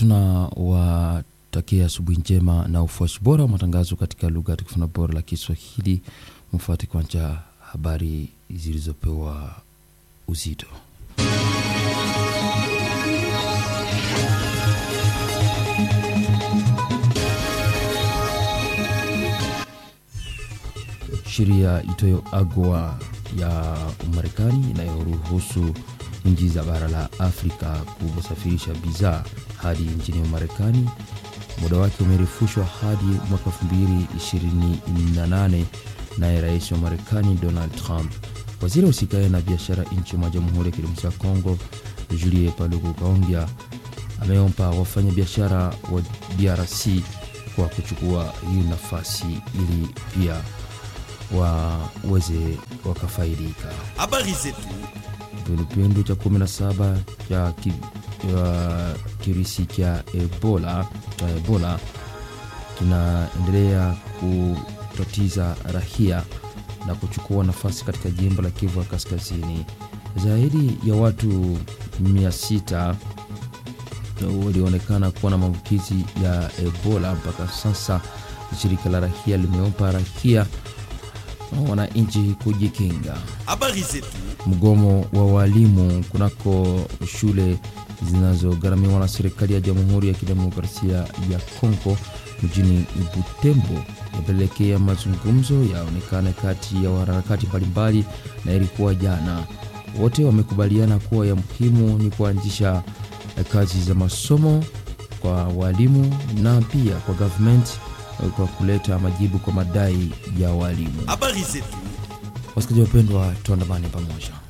tunawatakia asubuhi njema na ufuasi bora wa matangazo katika lugha tukufu bora la Kiswahili. Mfuate kwanza habari zilizopewa uzito. Sheria itoyo AGOA ya Marekani inayoruhusu nchi za bara la Afrika kusafirisha bidhaa hadi nchini Marekani, muda wake umerefushwa hadi mwaka 2028 naye rais wa Marekani Donald Trump. Waziri usikae na biashara nchi mwa Jamhuri ya Kidemokrasia ya Kongo Julie Paluku Kaongea ameomba wafanya biashara wa DRC kwa kuchukua hii nafasi ili pia waweze wakafaidika. Habari zetu Kipindupindu cha 17 cha ki, uh, kirisi cha Ebola cha Ebola kinaendelea kutatiza rahia na kuchukua nafasi katika jimbo la Kivu ya Kaskazini. Zaidi ya watu 600 walionekana kuwa na maambukizi ya Ebola mpaka sasa. Shirika la rahia limeomba rahia wananchi kujikinga. habari zetu Mgomo wa walimu kunako shule zinazogharamiwa na serikali ya Jamhuri ya Kidemokrasia ya Kongo mjini Butembo yapelekea mazungumzo yaonekane kati ya wanaharakati mbalimbali, na ilikuwa jana. Wote wamekubaliana kuwa ya muhimu ni kuanzisha kazi za masomo kwa walimu na pia kwa government kwa kuleta majibu kwa madai ya walimu. habari zetu Wasikilizaji wapendwa, tuandamane pamoja.